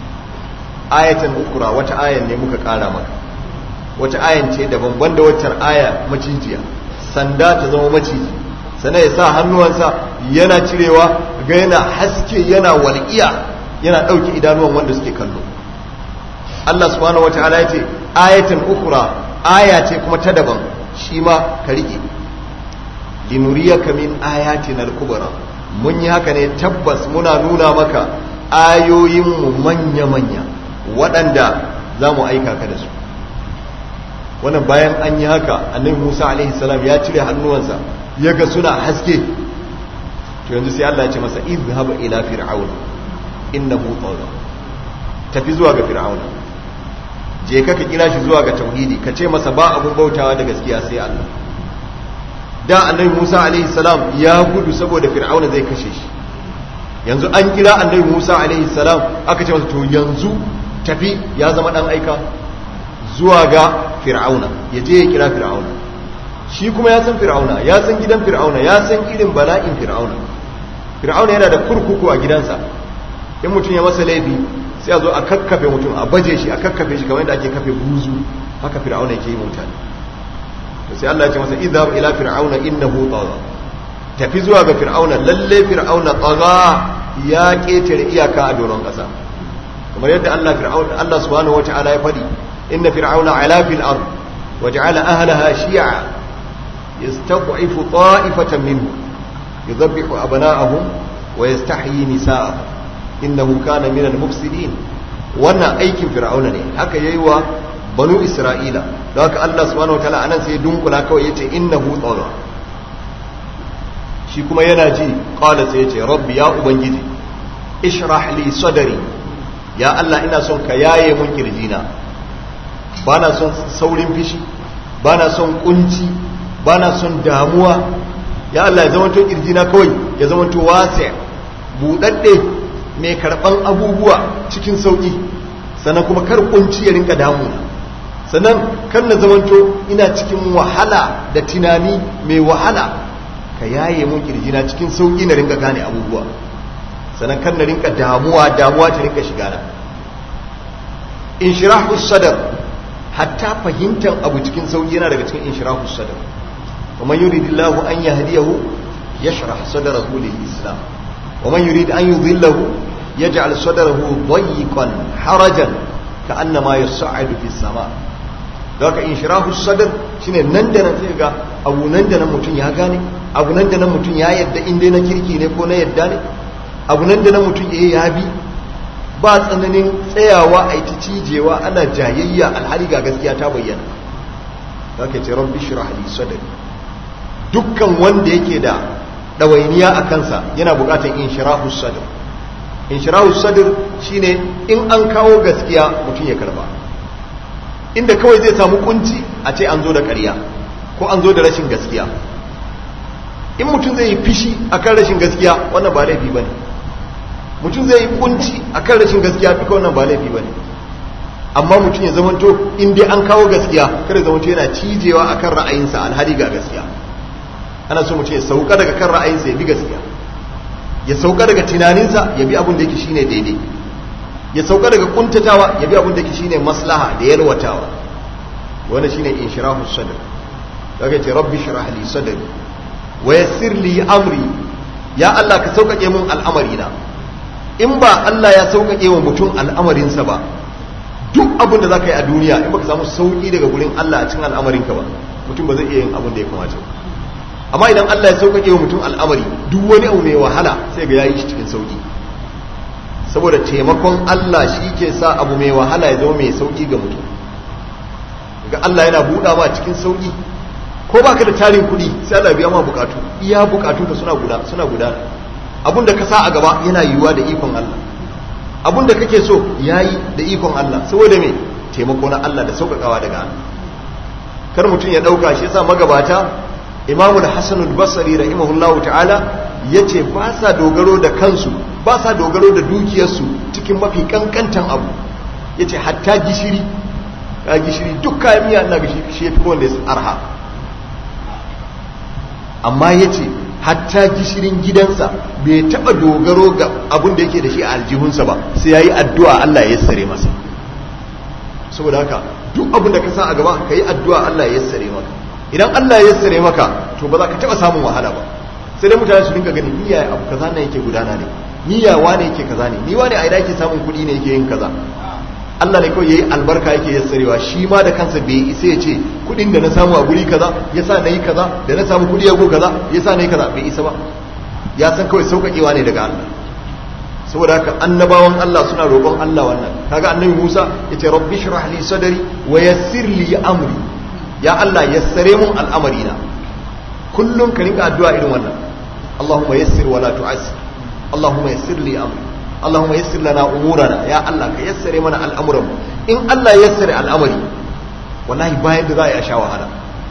ayatan ukura wata ayan ne muka kara maka wata ayan ce daban banda waccan aya macijiya sanda ta zama maciji sana ya sa hannuwansa yana cirewa ga yana haske yana walƙiya yana dauke idanuwan wanda suke kallo Allah subhanahu wataala ya ce ayatan ukura aya ce kuma ta daban shi ma ka riƙe linuriyaka min ayatin al-kubra mun yi haka ne tabbas muna nuna maka ayoyinmu manya-manya waɗanda za mu aika ka da su wannan bayan an yi haka annabi musa alaihi salam ya cire hannuwansa ya ga suna haske to yanzu sai allah ya ce masa izhab ila fir'auna innahu tagha tafi zuwa ga fir'auna je ka ka kira shi zuwa ga tauhidi ka ce masa ba abun bautawa da gaskiya sai Allah da annabi Musa alaihi salam ya gudu saboda fir'auna zai kashe shi yanzu an kira annabi Musa alaihi salam aka ce masa to yanzu tafi ya zama dan aika zuwa ga fir'auna ya je ya kira fir'auna shi kuma ya san fir'auna ya san gidan fir'auna ya san irin bala'in fir'auna fir'auna yana da kurkuku a gidansa in mutum ya masa laifi sai a zo a kakkafe mutum a baje shi a kakkafe shi kamar yadda ake kafe buzu haka fir'auna yake yi mutane to sai Allah ya ce masa idhab ila fir'auna innahu tagha tafi zuwa ga fir'auna lalle fir'auna tagha ya ketare iyaka a doron kasa kamar yadda Allah fir'auna Allah subhanahu wata'ala ya fadi inna fir'auna ala fil ard waja'ala ahlaha shi'a yastad'ifu ta'ifatan minhum yudhabbihu abna'ahum wa yastahyi nisa'ahum innahu kana minal mufsidin wannan aikin fir'auna ne haka yayi wa banu isra'ila don haka Allah subhanahu wataala anan sai dunkula kawai yace innahu tagha shi kuma yana ji qala sai yace rabbi ya ubangiji ishrah li sadri ya Allah ina son ka yaye mun kirjina bana son saurin fishi bana son kunci bana son damuwa ya Allah ya zama to kirjina kawai ya zama to wasi budadde mai karban abubuwa cikin sauki sannan kuma kar kunci ya rinka damuna sannan kan na zamanto ina cikin wahala da tunani mai wahala ka yaye mun kirjina cikin sauki na rinka gane abubuwa sannan kan na rinka damuwa damuwa ta rinka shiga na inshirahu sadar hatta fahimtar abu cikin sauki yana daga cikin inshirahu sadar ومن يريد الله أن يهديه يشرح صدره للإسلام ومن يريد أن يضله يجعل صدره ضيقا حرجا كأنما يصعد في السماء ذاك انشراح الصدر shine nan da nan sai ga abu nan da nan mutum ya gane abu nan da nan mutum ya yadda inda na kirki ne ko na yadda ne abu nan da nan mutum ya ya bi ba tsananin tsayawa a yi cijewa ana jayayya alhali ga gaskiya ta bayyana zaka ce rabbi shrah li sadri dukkan wanda yake da ɗawainiya a kansa yana buƙatar inshirahu sadr inshirahu sadr shine in an kawo gaskiya mutum ya karba inda kawai zai samu kunci a ce an zo da ƙarya ko an zo da rashin gaskiya in mutum zai yi fishi akan rashin gaskiya wannan ba laifi bane mutum zai yi kunci akan rashin gaskiya duka wannan ba laifi bane amma mutum ya zamanto in dai an kawo gaskiya kada zamanto yana cijewa akan ra'ayinsa alhali ga gaskiya ana so mutum ya sauka daga kan ra'ayinsa ya bi gaskiya ya sauka daga tunaninsa ya bi abin da yake shine daidai ya sauka daga kuntatawa ya bi abin da yake shine maslaha da yalwatawa wannan shine inshirahu sadr daga ce rabbi shrah li sadri wa yassir li amri ya Allah ka sauƙaƙe mun al'amari na in ba Allah ya sauƙaƙe wa mutum al'amarinsa ba duk abin da zaka yi a duniya in baka samu sauƙi daga gurin Allah a cikin al'amarinka ba mutum ba zai iya yin abin da ya kamata ba amma idan Allah ya sauƙaƙe wa mutum al'amari duk wani abu mai wahala sai ga yayi shi cikin sauƙi saboda taimakon Allah shi ke sa abu mai wahala ya zama mai sauki ga mutum ga Allah yana buɗa ma cikin sauki ko baka da tarin kuɗi sai Allah biya ma bukatu iya bukatu ka suna guda suna gudana abun da ka sa a gaba yana yiwuwa da ikon Allah abun da kake so yayi da ikon Allah saboda me taimako na Allah da sauƙaƙawa daga Allah kar mutum ya ɗauka shi yasa magabata imamu da hassanul basari rahimahullahu ta'ala ya ce ba sa dogaro da kansu ba sa dogaro da dukiyarsu cikin mafi kankantan abu ya ce hatta gishiri ka gishiri duk kayan miya na gishiri shi ya fi kowanne arha amma ya ce hatta gishirin gidansa bai taɓa dogaro ga abin da yake da shi a aljihunsa ba sai ya yi addu'a Allah ya sare masa saboda haka duk abin da ka sa a gaba ka yi addu'a Allah ya yassare maka idan Allah ya yassare maka to ba za ka taɓa samun wahala ba sai dai mutane su dinga ganin niyya abu kaza ne yake gudana ne niyya wane yake kaza ne ni wane a ina yake samun kuɗi ne yake yin kaza Allah ne kawai yayi albarka yake yassarewa shi ma da kansa bai isa ya ce kuɗin da na samu a guri kaza yasa nayi kaza da na samu kuɗi a go kaza yasa nayi kaza bai isa ba ya san kawai sauƙaƙewa ne daga Allah saboda haka annabawan Allah suna roƙon Allah wannan kaga annabi Musa yace rabbi shrah li sadri wa yassir li amri ya Allah yassare mun al'amari na kullum ka rinka addu'a irin wannan Allahumma yassir wa la tu'assir Allahumma yassir li amri Allahumma yassir lana umurana ya Allah ka yassare mana al'amuran mu in Allah ya yassare al'amari wallahi bayan da za a sha wahala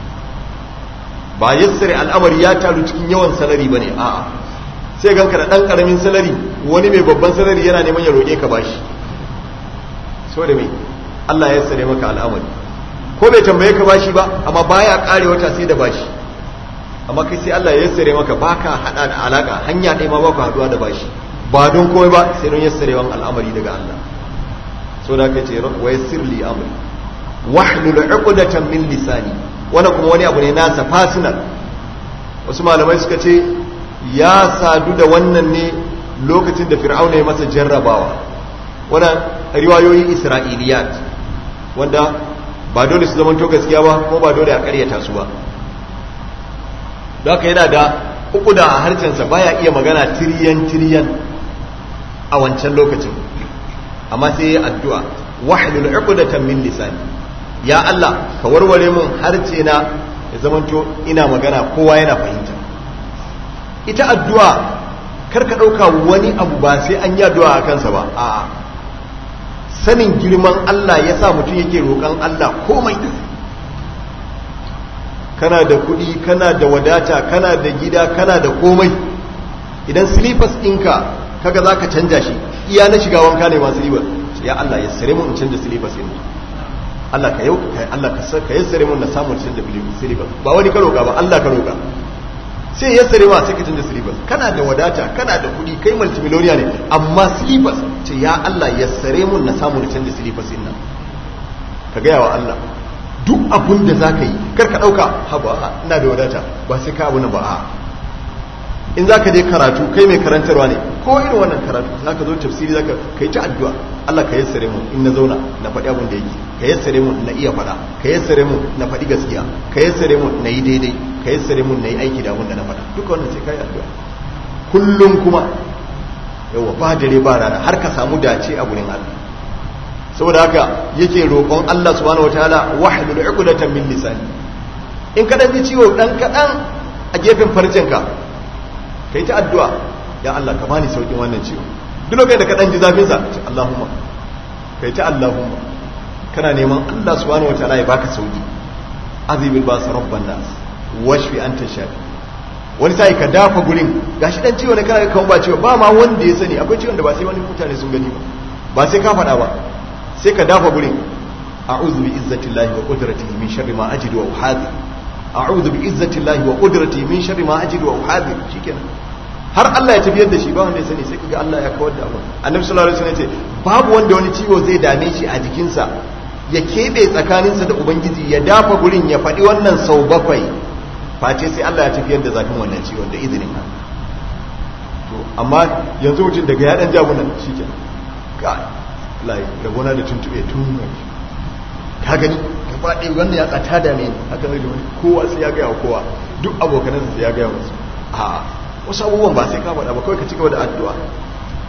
ba yassare al'amari ya taru cikin yawan salari bane a'a sai ganka da ɗan ƙaramin salari wani mai babban salari yana neman ya roƙe ka bashi so da mai Allah ya sare maka al'amari ko bai tambaye ka bashi ba amma baya ƙare wata sai da bashi amma kai sai Allah ya sare maka baka hada da alaka hanya ɗaya ma baka haduwa da bashi ba don komai ba sai don yassarewan al'amari daga Allah so da kace wa yassir li amri wahlul 'uqdatan min lisani wannan kuma wani abu ne nasa personal wasu malamai suka ce ya sadu da wannan ne lokacin da fir'auna ya masa jarrabawa wannan riwayoyin isra'iliyat wanda ba dole su zama to gaskiya ba ko ba dole a karyata su ba don haka yana da uku da a harshensa baya iya magana tiriyan tiriyan a wancan lokacin amma sai ya addu'a wahlul uqdatan min lisani ya Allah ka warware mun harce na ya zamanto ina magana kowa yana fahimta ita addu'a kar ka ɗauka wani abu ba sai an yi addu'a a kansa ba a sanin girman Allah ya sa mutum yake roƙon Allah komai kana da kuɗi kana da wadata kana da gida kana da komai idan silifas ɗinka kaga za ka canja shi iya na shiga wanka ne masu riba ya Allah ya sare mu in canja silifas ɗin Allah ka yau Allah ka yassare mun na samun canja silifas ba wani ka roƙa ba Allah ka roƙa sai ya sare ma sai ka canza silibas kana da wadata kana da kuɗi kai multimiloniya ne amma silibas ce ya Allah ya sare mun na samu na canza silibas din nan ka gaya wa Allah duk abun da za ka yi kar ka ɗauka haba ina da wadata ba sai ka abu na ba a in za ka je karatu kai mai karantarwa ne ko irin wannan karatu za ka zo tafsiri za ka kai ta addu'a Allah ka yassare mu in na zauna na faɗi abin da yake ka yassare mu na iya faɗa ka yassare mu na faɗi gaskiya ka yassare mu na yi daidai ka yassare mu na yi aiki da abin da na faɗa duka wannan sai ka yi addu'a kullum kuma yawa ba dare ba rana har ka samu dace a gurin Allah saboda haka yake roƙon Allah subhanahu wataala wahlul 'uqdatan min lisani in ka dan ji ciwo dan kadan a gefen farcinka kai ta addu'a ya Allah ka bani saukin wannan ciwo duk lokacin da ka dan ji zafin sa ce Allahumma kai ta Allahumma kana neman Allah subhanahu wataala ya baka sauki azibil bas rabban nas washfi anta shafi wani sai ka dafa gurin gashi dan ciwo ne kana kan ba ciwo ba ma wanda ya sani akwai ciwon da ba sai wani mutane sun gani ba ba sai ka faɗa ba sai ka dafa gurin a'udhu bi izzatillahi wa qudratihi min sharri ma ajidu wa uhadhi a'udhu bi izzatillahi wa qudratihi min sharri ma ajidu wa uhadhi shikenan har Allah ya tafiyar da shi ba wanda ya sani sai kaga Allah ya kawar da abin annabi sallallahu alaihi wasallam ya ce babu wanda wani ciwo zai dame shi a jikinsa ya kebe tsakaninsa da ubangiji ya dafa gurin ya faɗi wannan sau bakwai face sai Allah ya tafiyar da zafin wannan ciwon da izinin Allah to amma yanzu mutum daga ya dan jagunan shikenan ga lai rabona da tuntube tun ka gani ka faɗi wannan ya tsata da ne haka ne wani kowa sai ya gaya wa kowa duk abokanansa sai ya gaya musu a wasu abubuwan ba sai ka faɗa ba kawai ka cigaba da addu'a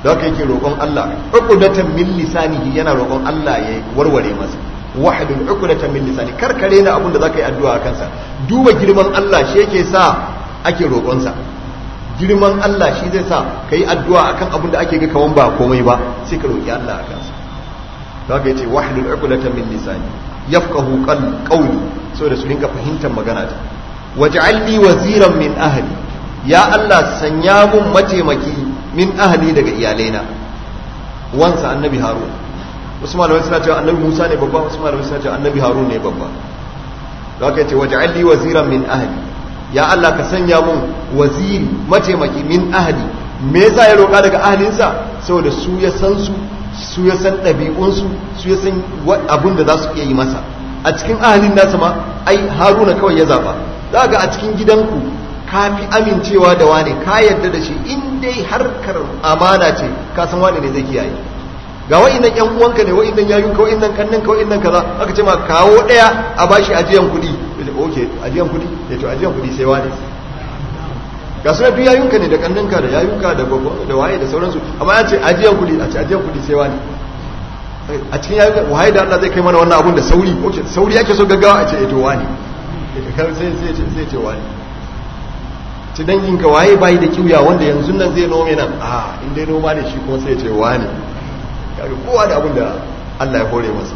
da haka yake roƙon Allah uqdatan min lisanihi yana roƙon Allah ya warware masa wahdul uqdatan min lisani karkare na abin da zaka yi addu'a kansa duba girman Allah shi yake sa ake roƙon sa girman Allah shi zai sa kai addu'a akan abin da ake ga kawan ba komai ba sai ka roƙi Allah akan sa da haka yace wahdul uqdatan min lisani yafqahu qawli saboda su dinga fahimtar magana ta waj'alni waziran min ahli ya Allah sanya mun mataimaki min ahli daga iyalaina wansa annabi harun wasu malamai suna cewa annabi musa ne babba wasu malamai suna cewa annabi harun ne babba da aka ce waj'alni waziran min ahli ya Allah ka sanya mun waziri mataimaki min ahli me yasa ya roƙa daga ahlinsa saboda su ya san su su ya san ɗabi'unsu su ya san abin da za su iya yi masa a cikin ahalin nasa ma ai haruna kawai ya zaba za ga a cikin gidanku ka fi amincewa da wane ka yarda da shi in dai harkar amana ce ka san wane ne zai kiyaye ga wa'innan yan uwanka ne wa'innan yayun ka wa'innan kannin ka wa'innan kaza aka ce ma kawo daya a bashi ajiyan kuɗi okay ajiyan kuɗi ya to ajiyan kuɗi sai wane ga su duk yayunka ne da kanninka da yayunka da da waye da sauransu amma ya ce ajiyan kuɗi a ce ajiyan kuɗi sai wane a cikin yayuka waye da Allah zai kai mana wannan abun da sauri okay sauri yake so gaggawa a ce to wane sai sai sai ce wane ci danginka waye bayi da kiuya wanda yanzu nan zai nome nan a in dai noma ne shi kuma sai ce wane kaga kowa da abin da Allah ya hore masa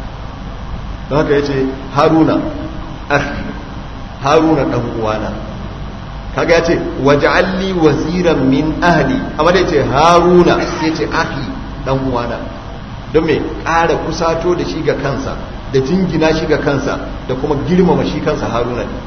don haka yace haruna akhi haruna dan uwana kaga yace waj'alli waziran min ahli amma da yace haruna sai yace akhi dan uwana don me ƙara kusato da shi ga kansa da jingina shi ga kansa da kuma girmama shi kansa haruna ne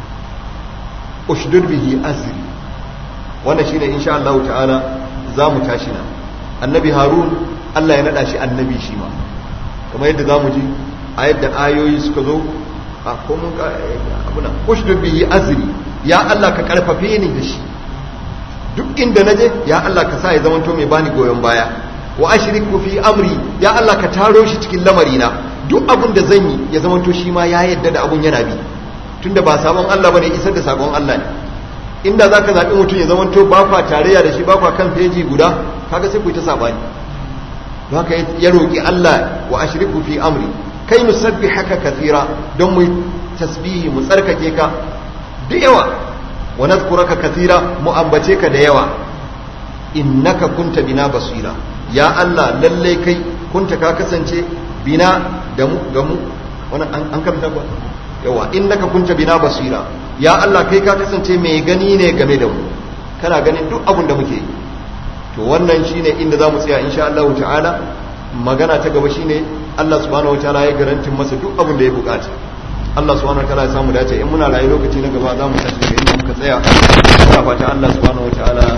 ushdud bihi azri wannan shine insha Allah ta'ala za mu tashi na annabi harun Allah ya nada shi annabi shi ma kamar yadda za mu ji a yadda ayoyi suka zo a komun abuna ushdud bihi azri ya Allah ka karfafe ni da shi duk inda naje ya Allah ka sa ya zamanto mai bani goyon baya wa ashriku fi amri ya Allah ka taro shi cikin lamarina duk abun da zan yi ya zamanto shi ma ya yadda da abun yana bi tunda ba sabon Allah bane isar da sabon Allah ne inda zaka zabi mutum ya zamanto ba kwa tarayya da shi ba kwa kan feji guda kaga sai ku yi ta sabani don haka ya roki Allah wa ashriku fi amri kai nusabbihaka kathira don mu tasbihi mu tsarkake ka da yawa wa nadhkuraka kathira mu ambace ka da yawa innaka kunta bina basira ya Allah lalle kai kunta ka kasance bina da mu ga mu wannan an karanta ba yawa innaka kunta bina basira ya Allah kai ka kasance mai gani ne game da mu kana ganin duk abin da muke yi to wannan shine inda zamu tsaya insha Allah ta'ala magana ta gaba shine Allah subhanahu wataala ya garantin masa duk abin da ya bukata Allah subhanahu wataala ya samu dace in muna rayu lokaci na gaba zamu tashi da inda muka tsaya muna fata Allah subhanahu wataala